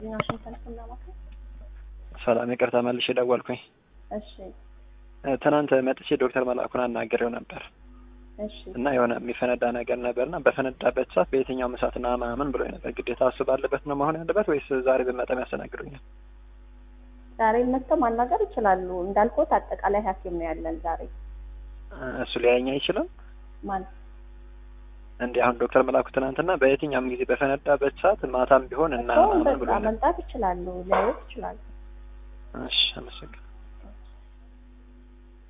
ዋሽንግተን ስናማከር ሰላም ይቅርታ መልሼ ደወልኩኝ። እሺ ትናንት መጥቼ ዶክተር መላኩን አናግሬው ነበር እሺ እና የሆነ የሚፈነዳ ነገር ነበርና በፈነዳበት ሰዓት በየትኛውም እሳትና ምናምን ብሎ ነበር። ግዴታ እሱ ባለበት ነው መሆን ያለበት ወይስ ዛሬ ብመጣም ያስተናግዱኛል? ዛሬ መጥተው ማናገር ይችላሉ። እንዳልኩት አጠቃላይ ሐኪም ነው ያለን ዛሬ እሱ ሊያየኝ አይችልም ማለት እንዲህ አሁን ዶክተር መላኩ ትናንትና በየትኛውም ጊዜ በፈነዳበት ሰዓት ማታም ቢሆን እና እኮ ምናምን ብሎ በቃ ነበር። መምጣት ይችላሉ፣ ሊያዩት ይችላሉ። እሺ አመሰግናለሁ።